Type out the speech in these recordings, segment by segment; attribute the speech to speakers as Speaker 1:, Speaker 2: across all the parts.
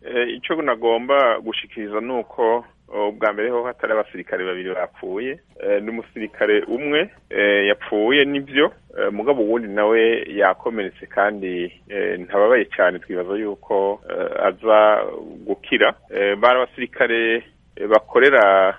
Speaker 1: icyo nagomba gushikiriza ni uko ubwa mbere ho hatari abasirikare babiri bapfuye ni umusirikare umwe yapfuye nibyo mugabo uwundi nawe yakomeretse kandi ntababaye cyane twibaza yuko aza gukira bari abasirikare bakorera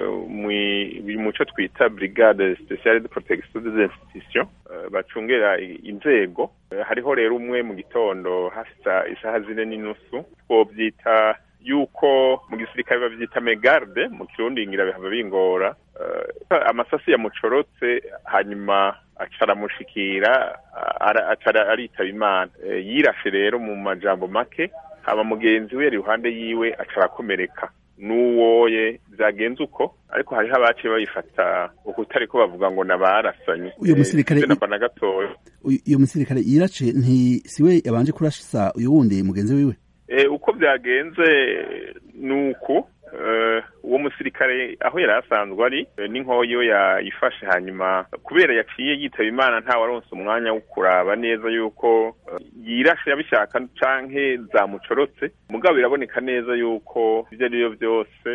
Speaker 1: mu cyo twita brigade speciale de protection des institutions bacungera inzego hariho rero umwe mu gitondo hasa isaha zine n'inusu twobyita yuko mu gisirikare bavyita megarde mu kirundi ngira bihava bingora amasasi yamucorotse hanyuma acaramushikira acara aritaba imana yirashe rero mu majambo make haba mugenzi we yari iruhande yiwe acarakomereka n'uwoye byagenze uko ariko hariho abaciye babifata ukutari ko bavuga ngo nabarasanye
Speaker 2: uyu musirikare
Speaker 1: na gatoya
Speaker 2: uyu musirikare yirace nti siwe yabanje kurashisa uyu wundi mugenzi wiwe
Speaker 1: uko byagenze ni uku uwo musirikare aho yari asanzwe ari n'inkoyo yayifashe hanyuma kubera yaciye yitaba imana ntawaronse umwanya wo kuraba neza yuko yirashe yabishaka canke zamucorotse mugabo biraboneka neza yuko ibyo ari byo byose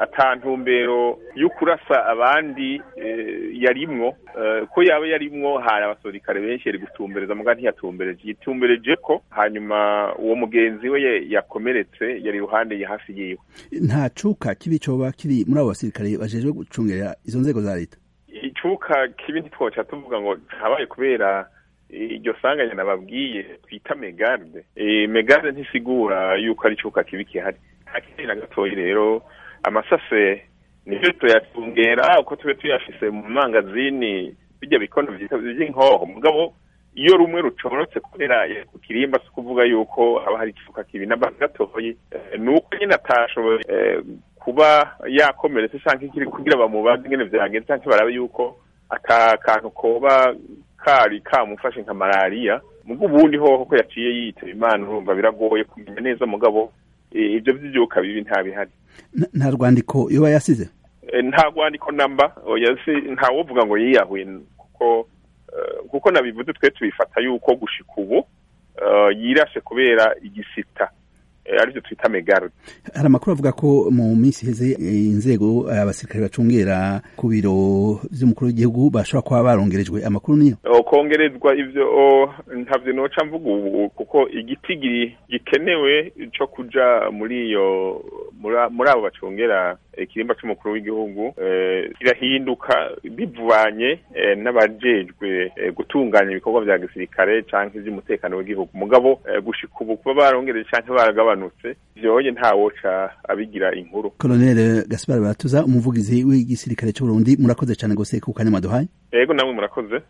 Speaker 1: atantumbero yo kurasa abandi yarimwo ko yaba yarimwo hari abasirikare benshi yari gutumbereza muga ntiyatumbereje yitumbereje ko hanyuma uwo mugenzi we yakomeretse yari iruhande ya hafi yiwe
Speaker 2: nta cuka kibi coba kiri muri abo basirikare bajejwe gucungera izo nzego za leta
Speaker 1: icuka kibi ntitwoca tuvuga ngo habaye kubera iryo sanganya nababwiye twita megarde megarde ntisigura yuko ari icuka kibi kihari hakiri na gatoyi rero amasase nivyo tuyatungera uko tube tuyafise mu mangazini bijya bikono vy'inkoho mugabo iyo rumwe rucorotse kubera ku kirimba si kuvuga yuko haba hari ikifuka kibi namba gatoyi ni uko nyine atashoboye kuba yakomeretse canke ikiri kugira bamubaze ingene vyagenze canke barabe yuko aka kantu koba kari kamufashe nka malariya mugo ubundi hoho ko yaciye yitaba imana urumva biragoye kumenya neza mugabo ibyo vy'ivyuka bibi nta bihari
Speaker 2: nta rwandiko yoba yasize
Speaker 1: nta rwandiko namba ntawovuga ngo yiyahuye kuko kuko nabivuze twe tubifata yuko gushika ubu yirashe kubera igisita arivyo twita megarde
Speaker 2: hari amakuru avuga ko mu minsi iheze inzego abasirikare bacungera ku biro vy'umukuru w'igihugu bashobora kuba barongerejwe amakuru niyo
Speaker 1: kongerezwa ivyo ntavyo noca mvuga ubu kuko igiti gikenewe co kuja muri iyo muri abo bacungera ikirimba c'umukuru w'igihugu kirahinduka bivanye n'abajejwe gutunganya ibikorwa vya gisirikare canke ivy'umutekano w'igihugu mugabo gushika ubu kuba barongereje canke baragabanutse vyoye ntawoca abigira inkuru
Speaker 2: Colonel Gaspar Baratuza umuvugizi w'igisirikare c'Uburundi murakoze cane gose ku kanya mwaduhaye
Speaker 1: yego namwe murakoze